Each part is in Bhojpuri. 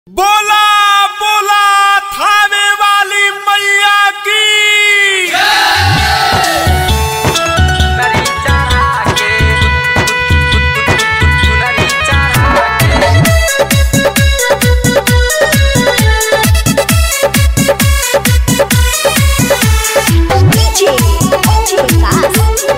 बोला बोला थाने वाली मैया की सुनरी चढ़ा के सुनरी चढ़ा के DJ, DJ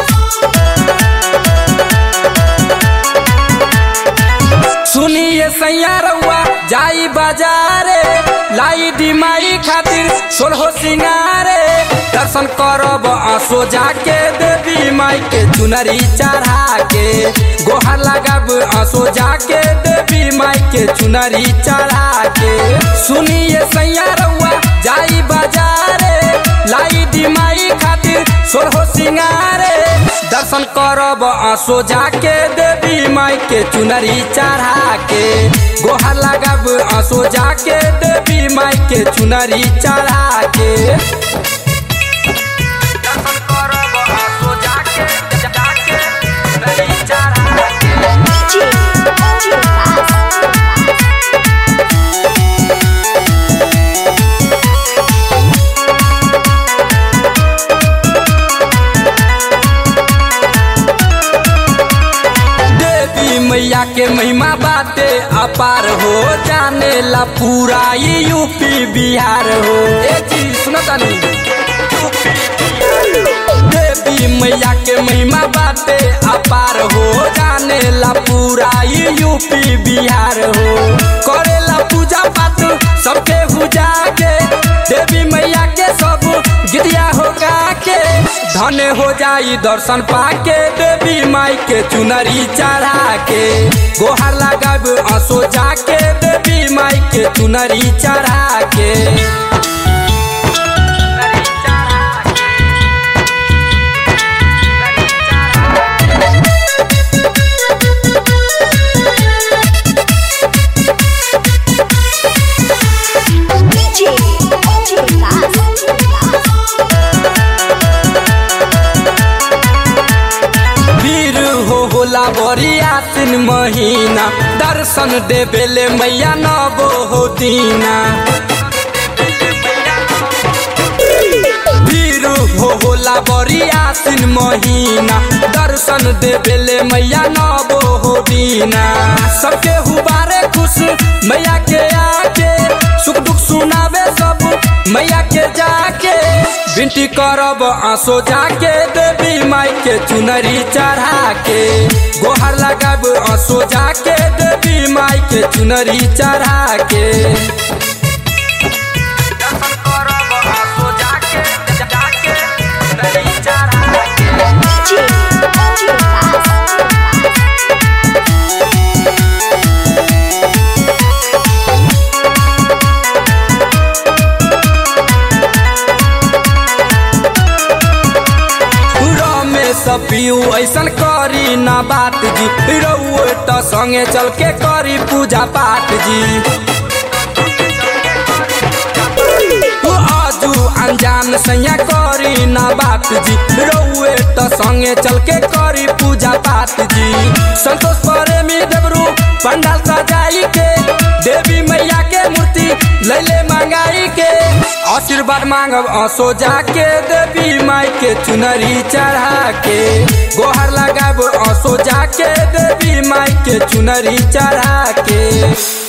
सुनिए सैया रउआ जाई बाजारे लाई दिमाई खातिर सोलहो सिंगारे दर्शन करब आंसू जाके देवी माई के चुनरी चढ़ा के गोहर लगब आंसू जाके देवी माई के चुनरी चढ़ा के सुनिए सैया रउआ जाई बाजारे लाई दिमाई खातिर सोलहो सिंगारे दर्शन करब आंसू जाके देवी माई के चुनरी चढ़ा के गोहर लगब आंसू जाके देवी माई के चुनरी चढ़ा के दर्शन करब आंसू जाके जाके चुनरी चढ़ा के देवी मैया के महिमा बाटे अपार हो जाने ला पूरा ये यूपी बिहार हो ए चीज सुनो तनी देवी मैया के महिमा बाटे अपार हो जाने ला पूरा ये यूपी बिहार हो करेला पूजा पाठ सबके पूजा के देवी मैया के सब गिरिया हो गा के धन हो जाई दर्शन पाके देवी माई के चुनरी चढ़ा के गोहर लगब आंसू जाके देवी माई के चुनरी चढ़ा के वीर हो होला बड़ी आसिन महीना दर्शन देवेले मैया नबो हो दीना वीर हो होला बड़ी आसिन महीना दर्शन देवेले मैया नबो हो दीना सबके हुबारे खुश मैया के आके सुख दुख सुनावे सब मैया के जाके बिनती करब आंसू जाके देवी माई के चुनरी चढ़ा के गोहर लगब आंसू जाके देवी माई के चुनरी चढ़ा के दर्शन करब आंसू जाके जाके चुनरी चढ़ा के रमेश पियू ऐसन करी ना बात जी रउए त संगे चल के करी पूजा पाठ जी उ आजू अनजान सैया करी ना बात जी रउए त संगे चल के करी पूजा पाठ जी संतोष प्रेमी देवरू पंडाल सजाई के देवी मैया के मूर्ति लैले मंगाई के आशीर्वाद मांगब आंसू जाके देवी माई के चुनरी चढ़ा के गोहर लगाब आंसू जाके देवी माई के चुनरी चढ़ा के